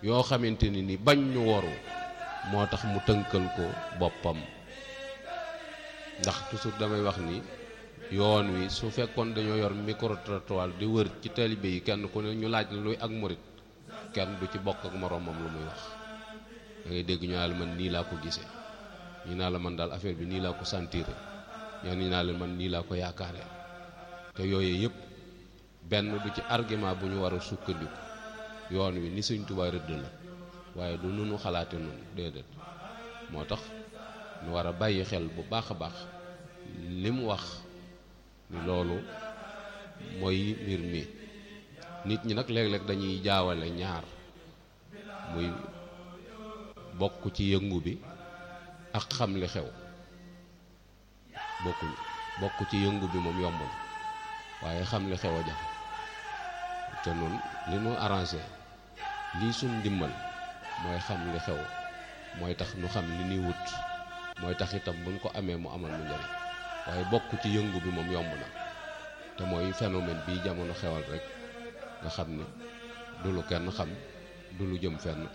yoo xamante ni ni bañ ñu waru moo tax mu tënkal ko boppam ndax toujours damay wax ni yoon wi su fekkoon dañoo yor micro trottoir di wër ci taalibe yi kenn ku ne ñu laaj la luy ak murit kenn du ci bokk ak moroomam lu muy wax da ngay dégg ñu naa la man nii laa ko gisee ñu naa la man daal affaire bi nii laa ko sentiré ñoo ni naa la man nii laa ko yaakaaree te yooyu yëpp benn du ci argument bu ñu war a sukkandiku yoon wi ni Sëñ Tuubaa rëdd la waaye du nunu xalaate noonu déedéet moo tax ñu war a bàyyi xel bu baax a baax li mu wax ni loolu mooy mbir mi nit ñi nag léeg-léeg dañuy jaawale ñaar muy bokk ci yëngu bi ak xam li xew bokkuñu bokk ci yëngu bi moom yomb na waaye xam li xew a jafe te noonu li nu arrangé lii suñ ndimbal mooy xam li xew mooy tax nu xam li nuy wut mooy tax itam buñ ko amee mu amal nu njariñ waaye bokk ci yëngu bi moom yomb na te mooy phénomène bii jamono xewal rek nga xam ni du lu kenn xam du lu jëm fenn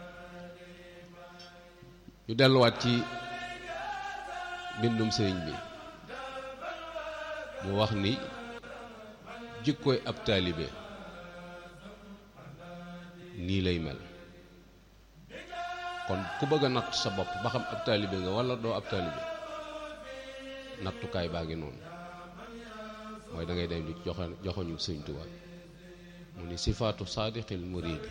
ñu delluwaat ci bindum sëriñ bi mu wax ni jikkooy ab taalibe nii lay mel kon ku bëgg a natt sa bopp ba xam ab taalibe nga walla doo ab taalibe nattukaay baa ngi noonu mooy da ngay dem di joxe joxoñu sëñ Tuubaa mu ni sifaatu saadiqil muriidi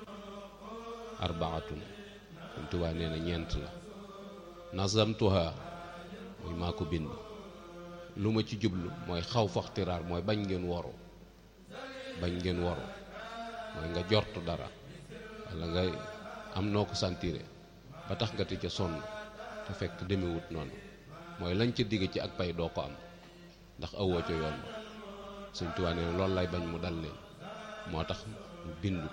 arbaatun sëñ Tuubaa nee na ñeent la nazamtuha muy maa ko bind lu ma ci jublu mooy xaw faxtiraar mooy bañ ngeen woru bañ ngeen woru mooy nga jortu dara walla nga am noo ko santire ba tax nga ti ca sonn te fekk demewut noonu mooy lañ ca digg ci ak pay doo ko am ndax awoo ca yoon ba Sëñ Tuubaa nee loolu lay bañ mu dal leen moo tax mu bindu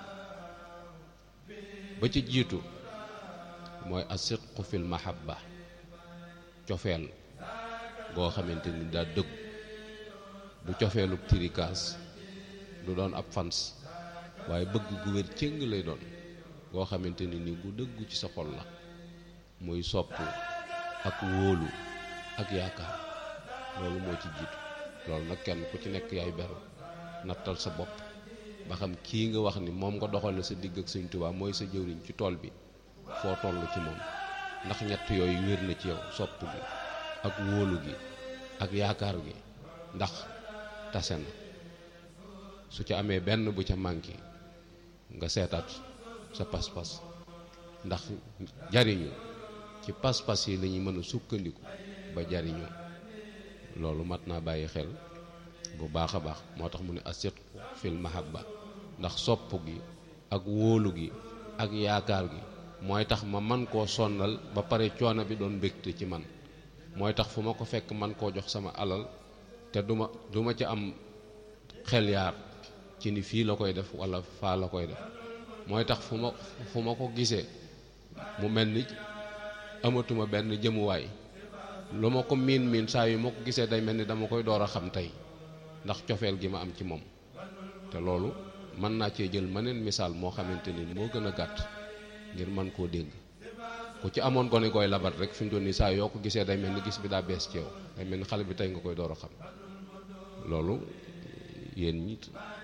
ba ci jiitu mooy asidqu fil mahabba cofeel goo xamante ni daa dëgg du cofeelu tirikaas du doon ab fans waaye bëgg gu wér cëng lay doon goo xamante ni ni gu dëggu ci sa xol la muy sopp ak wóolu ak yaakaar loolu moo ci jiitu loolu nag kenn ku ci nekk yaay beru nattal sa bopp ba xam kii nga wax ni moom nga doxale sa digg ak Sëñ Tuubaa mooy sa jëwriñ ci tool bi foo toll ci moom ndax ñett yooyu wér na ci yow sopp gi ak wóolu gi ak yaakaar gi ndax tase na su ca amee benn bu ca manqué nga seetaat sa pas-pas ndax jariñu ci pas-pas yi lañuy mën a sukkandiku ba jariñu loolu mat naa bàyyi xel bu baax a baax moo tax mu ne asidqu fil mahabba ndax sopp gi ak wóolu gi ak yaakaar gi mooy tax ma man koo sonnal ba pare coono bi doon mbégte ci man mooy tax fu ma ko fekk man koo jox sama alal te duma duma ci am xel yaar ci ni fii la koy def walla faa la koy def mooy tax fu ma fu ma ko gisee mu mel ni amatuma benn jëmuwaay lu ma ko miin miin saa yu ma ko gisee day mel ni dama koy door a xam tey ndax cofeel gi ma am ci moom te loolu mën naa cee jël meneen misaal moo xamante ni moo gën a gàtt ngir man koo dégg ku ci amoon gone gooy labat rek fi mu toll nii saa yoo ko gisee day mel ni gis bi daa bees ci yow day mel ni xale bi tey nga koy door a xam loolu yéen ñi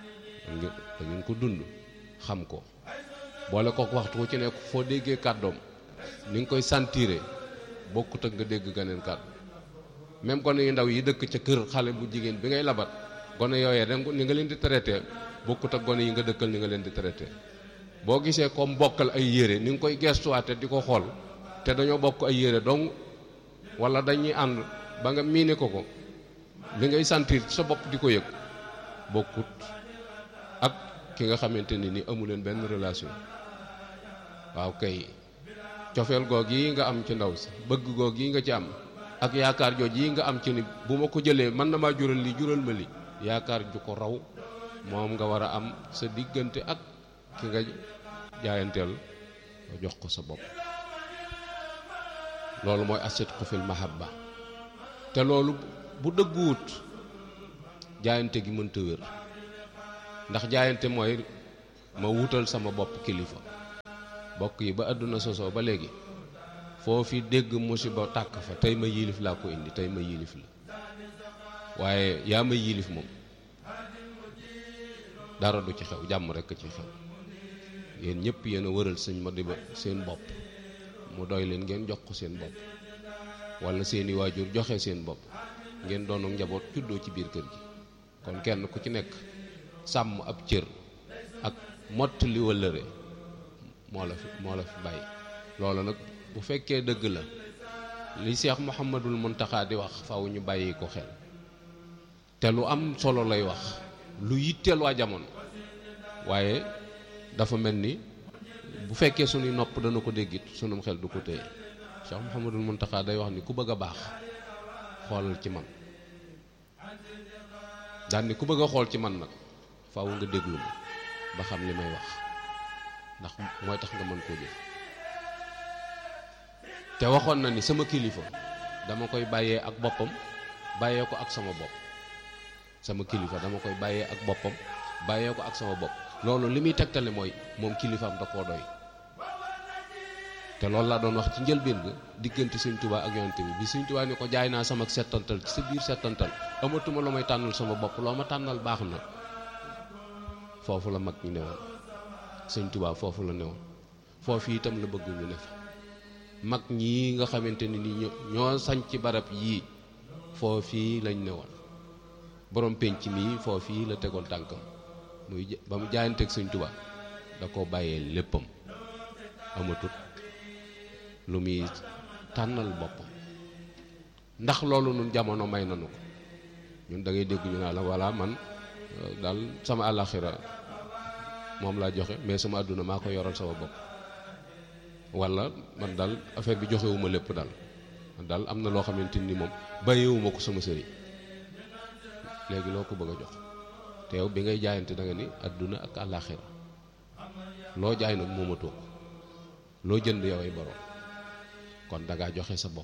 da ngeen ko dund xam ko boole kook waxtu ku ci nekk foo déggee kàddoom ni nga koy sentiré bokkut ak nga dégg ganeen kàddu même gone yu ndaw yi dëkk ca kër xale bu jigéen bi ngay labat gone yooyee da ni nga leen di traité bokkut ak gone yi nga dëkkal ni nga leen di traité boo gisee comme bokkal ay yére ni nga koy gestuwaate di ko xool te dañoo bokk ay yére donc wala dañuy ànd ba nga miine ko ko li ngay sentir sa bopp di ko yëg bokkut ak ki nga xamante ni ni amu leen benn relation waaw kay cofeel goog yi nga am ci ndaw si bëgg goog yi nga ci am ak yaakaar jooj yi nga am ci ni bu ma ko jëlee mën na maa jural li jural ma li yaakaar ju ko raw moom nga war a am sa diggante ak ki nga jaayanteel nga jox ko sa bopp loolu mooy asidqu fil mahabba te loolu bu dëgguwut jaayante gi mënta wér ndax jaayante mooy ma wutal sama bopp kilifa bokk yi ba àdduna sosoo ba léegi foo fi dégg musiba tàkk fa tey ma yilif laa ko indi tey ma yilif la waaye yaa ma yilif moom dara du ci xew jàmm rekk ci xew yéen ñëpp yéen a wëral sëñ ma di ba seen bopp mu doy leen ngeen jox ko seen bopp wala seeni waajur joxe seen bopp ngeen doonu njaboot juddoo ci biir kër gi kon kenn ku ci nekk sàmm ab cër ak mott li wëllëre moo la fi moo la fi bàyyi loolu nag bu fekkee dëgg la li Cheikh Mouhamadul Mountakha di wax faw ñu bàyyi ko xel te lu am solo lay wax lu yitteel waa jamono waaye dafa mel ni bu fekkee sunuy nopp dana ko déggit sunum xel du ko téye Cheikh Mouhamadul Mountakha day wax ni ku bëgg a baax xoolal ci man daan ni ku bëgg a xool ci man nag faaw nga déglu ma ba xam li may wax ndax mooy tax nga mën koo jëf te waxoon na ni sama kilifa dama koy bàyyee ak boppam bàyyee ko ak sama bopp sama kilifa dama koy bàyyee ak boppam bàyyee ko ak sama bopp loolu li muy tegtale mooy moom kilifaam da koo doy te loolu laa doon wax ci njëlbéen ga diggante sëñ Tuubaa ak yonent bi bi sëñ Tuubaa ni ko jaay naa sama settantal ci sa biir settantal amatuma lu may tànnal sama bopp loo ma tànnal baax na foofu la mag ñi newoon sëñ Tuubaa foofu la newoon foofu itam la bëgg ñu ne fa mag ñii nga xamante ni ni ñoo sañ ci barab yii foofii lañ newoon borom penc mii foofii la tegoon tànkam muy ba mu jaayanteeg sëñ Tuubaa da ko bàyyee léppam amatut lu muy tànnal boppam ndax loolu nun jamono may nanu ko ñun da ngay dégg ñu naa la voilà man daal sama àllaxira moom laa joxe mais sama àdduna maa ko yoral sama bopp wala man daal affaire bi joxewuma lépp daal man daal am na loo xamante ni moom bàyyiwuma ko sama sëriñ léegi loo ko bëgg a jox te yow bi ngay jaayante da nga ni àdduna ak àllaxira loo jaay nag moomatoo ko loo jënd yow ay borom kon da ngaa joxe sa bopp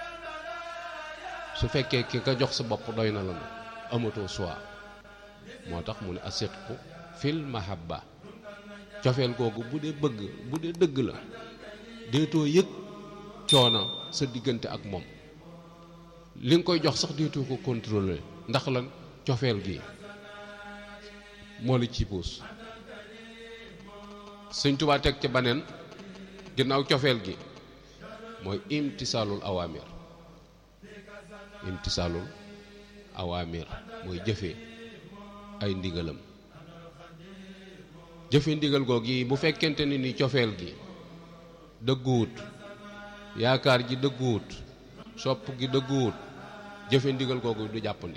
su fekkee ki nga jox sa bopp doy na la nag amatoo choix moo tax mu ne asidqu fil mahabba cofeel googu bu dee bëgg bu dee dëgg la deetoo yëg coono sa diggante ak moom li nga koy jox sax deetoo ko contrôler ndax lan cofeel gi moo la ci puus Sëñ Tuubaa teg ca baneen ginnaaw cofeel gi mooy imtisaalul awaamir imtisaalul awaamir mooy jëfe ay ndigalam jëfe ndigal googu yi bu fekkente ni ni cofeel gi dëgguwut yaakaar ji dëgguwut sopp gi dëgguwut jëfe ndigal googu du jàppandi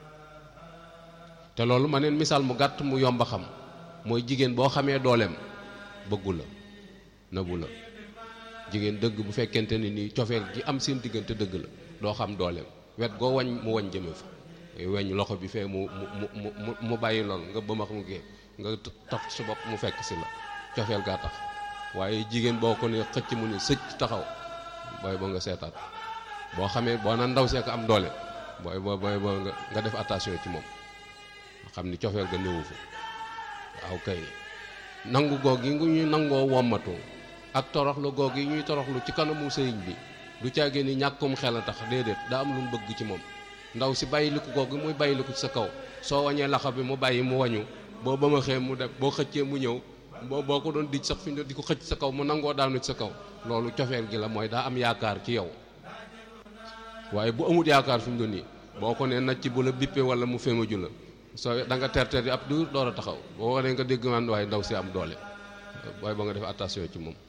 te loolu ma neen misaal mu gàtt mu yomb a xam mooy jigéen boo xamee dooleem bëggu la nëbu la jigéen dëgg bu fekkente ni ni cofeel gi am seen diggante dëgg la doo xam dooleem wet goo wañ mu wañ jëme fa weñ loxo bi fee mu mu mu mu mu bàyyi lool nga bëmax mu gee nga taf su bopp mu fekk si la cofeel gaa tax waaye jigéen boo ko ne xëcc mu ne sëcc taxaw booy boo nga seetaat boo xamee boo na ndaw see ko am doole booy boo booy boo nga nga def attention ci moom xam ni cofeel ga néewu fa waaw kay nangu goog yi ngu ñuy nangoo wommatu ak toroxlu goog yi ñuy toroxlu ci kanamu sëriñ bi du caagee ni ñàkkum xel a tax déedéet daa am lu mu bëgg ci moom ndaw si bàyyiliku googu muy bàyyiliku ci sa kaw soo wañee laxa bi mu bàyyi mu wañu boo ba ma xee mu def boo xëccee mu ñëw boo boo ko doon dij sax fi ñu di ko xëcc sa kaw mu nangoo daanu ci sa kaw loolu cofeel gi la mooy daa am yaakaar ci yow waaye bu amut yaakaar fi mu doon nii boo ko nee nacc bu la bippe wala mu fémaju la soo da nga terter yi ab duur door a taxaw boo waree nga dégg man waaye ndaw si am doole waaye ba nga def attention ci moom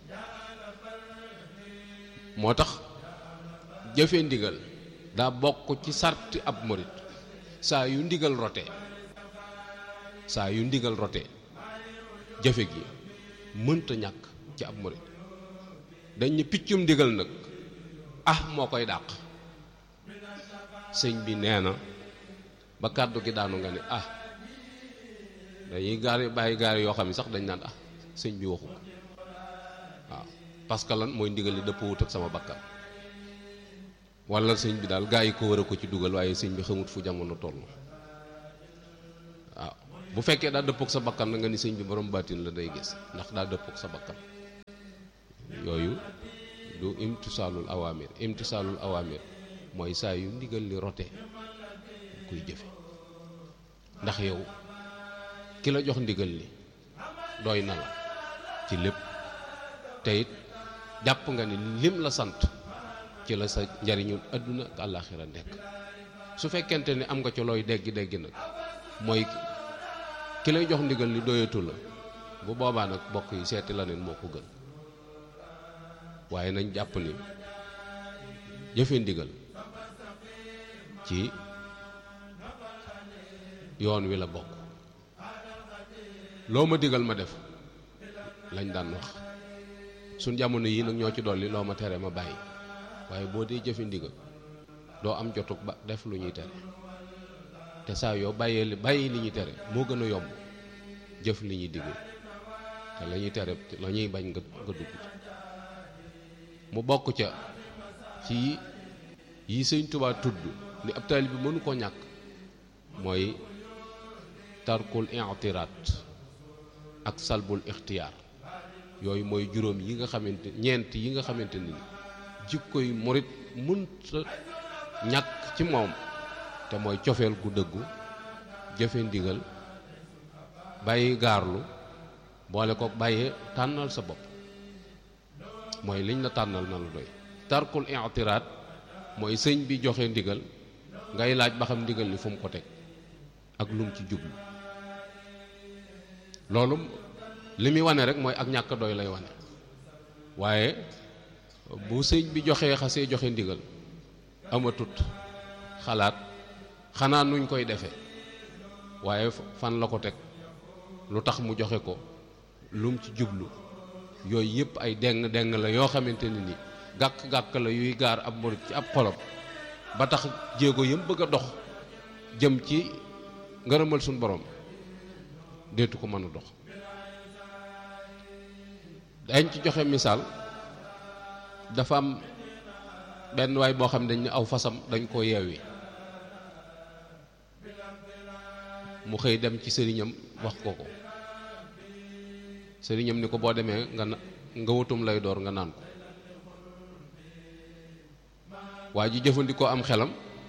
moo tax jëfe ndigal daa bokk ci sarti ab murit saa yu ndigal rote saa yu ndigal rote jëfe gi mënta ñàkk ci ab murit dañ ne piccum ndigal nag ah moo koy dàq sëñ bi nee na ba kàddu gi daanu nga ne ah dañuy gaari bàyyi gaari yoo xam ne sax dañ naan ah sëñ bi waxu ko waaw parce que lan mooy ndigal li dëpp wut ak sama bakkan wala sëñ bi daal gaa yi ko war a ko ci dugal waaye sëñ bi xamut fu jamono toll waaw bu fekkee daa dëppook sa bakkan na nga ni sëñ bi borom baatin la day gis ndax daa dëppook sa bakkan yooyu du imtisaalul awaamir imtisaalul awaamir mooy saa yu ndigal li rote kuy jëfe ndax yow ki la jox ndigal li doy na la ci lépp te it jàpp nga ni lim la sant ci la sa njariñu àdduna ak àllaaxira nekk su fekkente ni am nga ci looy dégg dégg nag mooy ki lay jox ndigal li doyatu la bu boobaa nag bokk yi seeti la neen moo ko gën waaye nañ jàpp ni jëfe ndigal ci yoon wi la bokk loo ma digal ma def lañ daan wax suñ jamono yii nag ñoo ci dolli loo ma tere ma bàyyi waaye boo dee jëfe ndigal doo am jotuk ba def lu ñuy tere te saa yoo bàyyee li bàyyi li ñuy tere moo gën a yomb jëf li ñuy digal te la ñuy tere la ñuy bañ nga nga dugg mu bokk ca ci yi sëñ Tuubaa tudd ni ab taalibe bi mënu koo ñàkk mooy tarkul i'tiraat ak salbul ixtiyaar yooyu mooy juróom yi nga xamante ñeent yi nga xamante ni jikkoy murit mënta ñàkk ci moom te mooy cofeel gu dëggu jëfe ndigal bàyyi gaarlu boole ko bàyyee tànnal sa bopp mooy liñ la tànnal na la doy tarkul i'tiraat mooy sëñ bi joxe ndigal ngay laaj ba xam ndigal li fu mu ko teg ak lum ci jublu loolu li muy wane rek mooy ak ñàkk doy lay wane waaye bu sëñ bi joxee xasee joxe ndigal amatut xalaat xanaa nuñ koy defee waaye fan la ko teg lu tax mu joxe ko lum ci jublu yooyu yëpp ay deng deng la yoo xamante ne ni gàkk-gàkk la yuy gaar ab murit ci ab xolam ba tax jéego yëm bëgg a dox jëm ci ngërëmal suñ borom deetu ko mën a dox dañ ci joxe misaal dafa am benn waay boo xam ne dañ ne aw fasam dañ koo yeewi mu xëy dem ci sëriñam wax ko ko sëriñam ni ko boo demee nga na nga wutum lay door nga naan ko waa ji jëfandikoo am xelam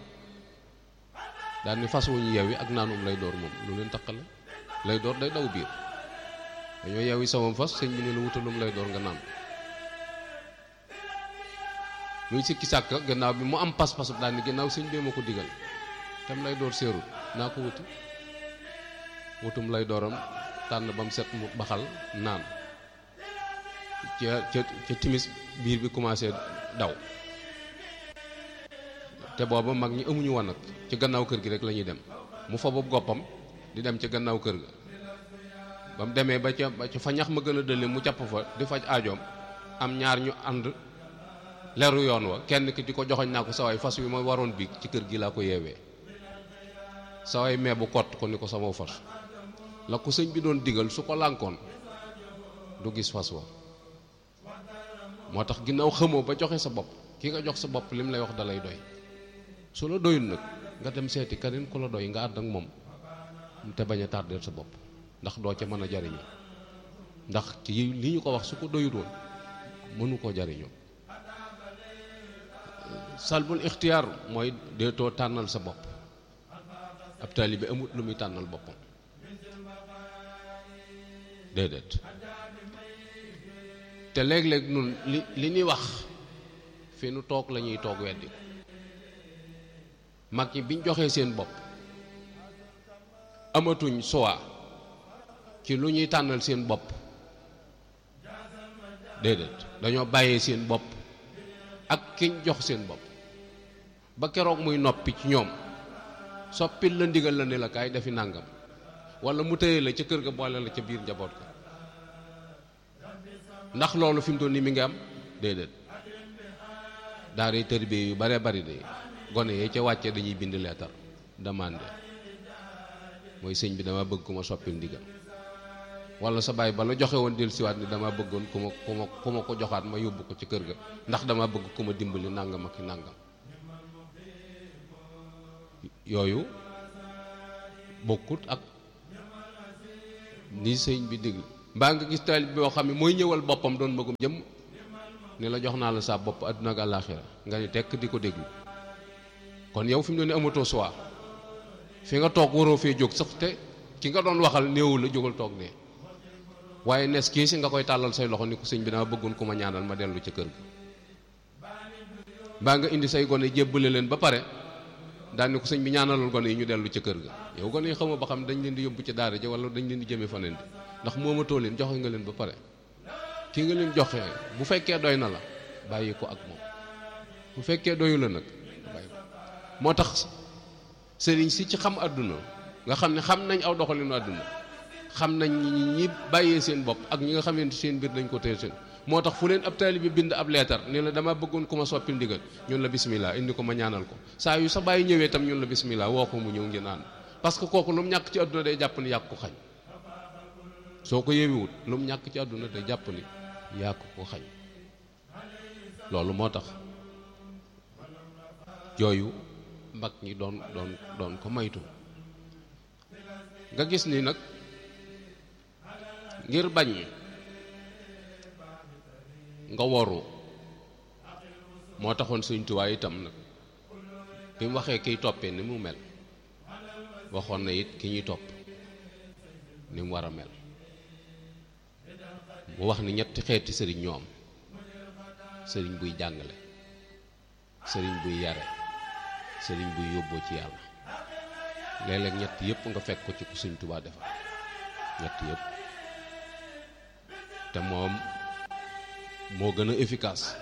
daal ni fas wu ñu yeewi ak naanum lay door moom lu leen taqale lay door day daw biir dañoo yeewi samam fas sëñ bi ne la wutalum lay door nga naan muy sikki sàkk gannaaw bi mu am pas-pas daal ni gannaaw sëñ bee ma ko digal tam lay door seerut naa ko wuti wutum lay dooram tànn ba mu set mu baxal naan ca ca ca timis biir bi commencé daw te booba mag ñi amuñu woon nag ci gannaaw kër gi rek la ñuy dem mu fa boobu goppam di dem ca gannaaw kër ga ba mu demee ba ca ba ca fa ñax ma gën a dëlle mu jàpp fa di faj aajoom am ñaar ñu ànd leru yoon wa kenn ki di ko joxoñ naa ko sawaay fas wi ma waroon biig ci kër gi laa ko yeewee sawaay mee bu kott ko ni ko sama fas la ko sëñ bi doon digal su ko lànkoon du gis fas wa moo tax ginnaaw xamoo ba joxe sa bopp ki nga jox sa bopp lim lay wax dalay doy su la doyul nag nga dem seeti keneen ku la doy nga ànd ak moom te bañ a tardeel sa bopp ndax doo ca mën a jariñu ndax ci li ñu ko wax su ko doyul woon mënu koo jariñoo salbul ixtiyaar mooy deetoo tànnal sa bopp ab taalibe amut lu muy tànnal boppam déedéet te léeg-léeg nun li li ñuy wax fi nu toog la ñuy toog weddi mag ñi biñ joxee seen bopp amatuñ choix ci lu ñuy tànnal seen bopp déedéet dañoo bàyyee seen bopp ak kiñ jox seen bopp ba keroog muy noppi ci ñoom soppil la ndigal la ne la kaay defi nàngam wala mu tëye la ca kër ga boole la ca biir njaboot ga ndax loolu fi mu toll nii mi ngi am déedéet daara tërbiye yu bare bari de gone yee ca wàcce dañuy bind leetar demandé mooy sëñ bi dama bëgg ku ma soppil ndigal wala sa baay ba la joxe woon del siwaat ni dama bëggoon ku ma ku ma ku ma ko joxaat ma yóbbu ko ci kër ga ndax dama bëgg ku ma dimbali nàngam ak nàngam yooyu bokkut ak ni sëñ bi digg mbaa nga gis taalib boo xam ne mooy ñëwal boppam doon magum jëm ni la jox naa la sa bopp àdduna ak àllaaxira nga ni tekk di ko déglu kon yow fi mu ne nii amatoo choix fi nga toog waroo fee jóg sax te ki nga doon waxal néewu la jógal toog ne waaye nes kii si nga koy tàllal say loxo ni ko sëñ bi dama bëggoon ku ma ñaanal ma dellu ca kër ga mbaa nga indi say gone jébbale leen ba pare daal ni ko sëñ bi ñaanalal gone yi ñu dellu ca kër ga yow gone yi xamoo ba xam dañ leen di yóbbu ci daara ja wala dañ leen di jëmee faneen di ndax moomatoo leen joxe nga leen ba pare ki nga leen joxe bu fekkee doy na la bàyyi ko ak moom bu fekkee doyu la nag bàyyi ko moo tax sëriñ si ci xam àdduna nga xam ne xam nañ aw doxalinu àdduna xam nañ ñi bàyyee seen bopp ak ñi nga xamante seen mbir dañ ko téye seen moo tax fu leen ab taalibe bi bind ab leetar ne la dama bëggoon ku ma soppil ndigal ñun la bismillah indi ko ma ñaanal ko saa yu sa bàyyi ñëwee tam ñun la bismillah woo ko mu ñëw ngeen ànd parce que kooku lu mu ñàkk ci àdduna day jàpp ni yàq ko xañ soo ko yeewewut lu mu ñàkk ci àdduna day jàpp ni yàq ko xañ loolu moo tax yooyu mag ñi doon doon doon ko maytu nga gis ni nag ngir bañ nga woru moo taxoon Sëñ Tuubaa itam nag bi mu waxee kiy toppee ni mu mel waxoon na it ki ñuy topp ni mu war a mel mu wax ni ñetti xeeti sëriñ ñoo am sëriñ buy jàngale sëriñ buy yare sëriñ buy yóbboo ci yàlla léeg-léeg ñett yëpp nga fekk ko ci ku Sëñ Tuubaa defar ñett yëpp te moom moo gën a efficace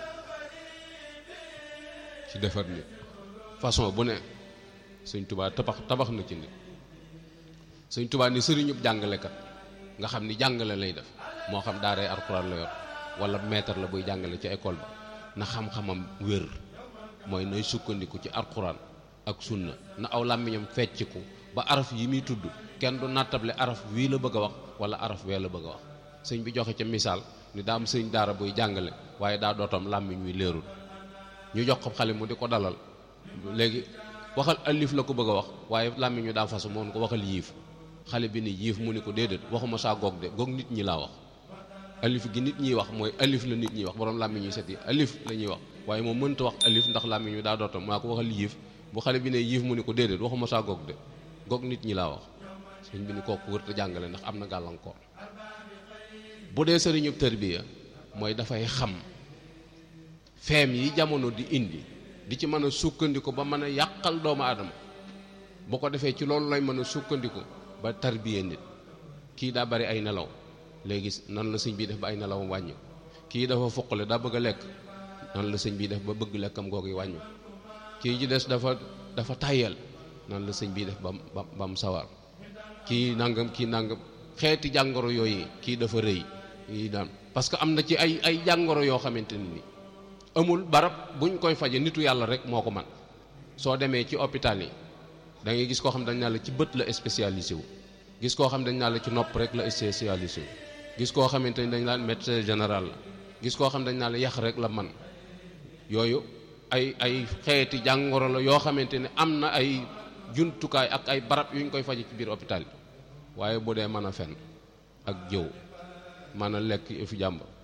ci defar nit façon bu ne Sëñ Tuubaa tabax tabax na ci nit Sëñ Tuubaa ni sëriñub jàngalekat nga xam ni jàngale lay def moo xam daaray alxuraan la yor wala maître la buy jàngale ci école ba na xam-xamam wér mooy nay sukkandiku ci alxuraan ak sunna na aw làmmiñam fecciku ba araf yi muy tudd kenn du nattable araf wii la bëgg a wax wala araf wee la bëgg a wax sëñ bi joxe ca misaal ni daa am sëñ daara buy jàngale waaye daa dootam làmmiñ wi leerul ñu jox ko xale mu di ko dalal léegi waxal alif la ko bëgg a wax waaye làmmiñ wi daa fasu moom ko waxal yiif xale bi ni yiif mu ni ko déedéet waxuma saa goog de goog nit ñi laa wax alif gi nit ñiy wax mooy alif la nit ñiy wax borom làmmiñ yu set yi alif la ñuy wax waaye moom mënta wax alif ndax làmmiñ wi daa dootam maa ko waxal yiif bu xale bi ne yiif mu ni ko déedéet waxuma saa goog de goog nit ñi laa wax sëñ bi ni kooku wër te jàngale ndax am na gàllankoor bu dee sëriñub tërbiya mooy dafay xam feem yi jamono di indi di ci mën a sukkandiku ba mën a yàqal doomu aadama bu ko defee ci loolu lay mën a sukkandiku ba tarbiya nit kii daa bari ay nelaw léegi nan la sëñ bi def ba ay nelawam wàññi kii dafa fuqale daa bëgg a lekk nan la sëñ bi def ba bëgg lekkam googu yi wàññi kii ci des dafa dafa tàyyal nan la sëñ bi def ba ba ba mu sawar kii nangam kii nangam xeeti jàngoro yooyu kii dafa rëy yi daan parce que am na ci ay ay jàngoro yoo xamante ni amul barab buñ koy faje nitu yàlla rek moo ko man soo demee ci hôpital yi da ngay gis koo xam dañ naa la ci bët la spécialisé wu gis koo xam dañ naa la ci nopp rek la spécialisé wu gis koo xamante ni dañ naan médecin général la gis koo xam dañ naa la yax rek la man yooyu ay ay xeeti jàngoro la yoo xamante ne am na ay jumtukaay ak ay barab yuñ koy faje ci biir hôpital yi waaye bu dee mën a fen ak jëw mën a lekk fi jàmbur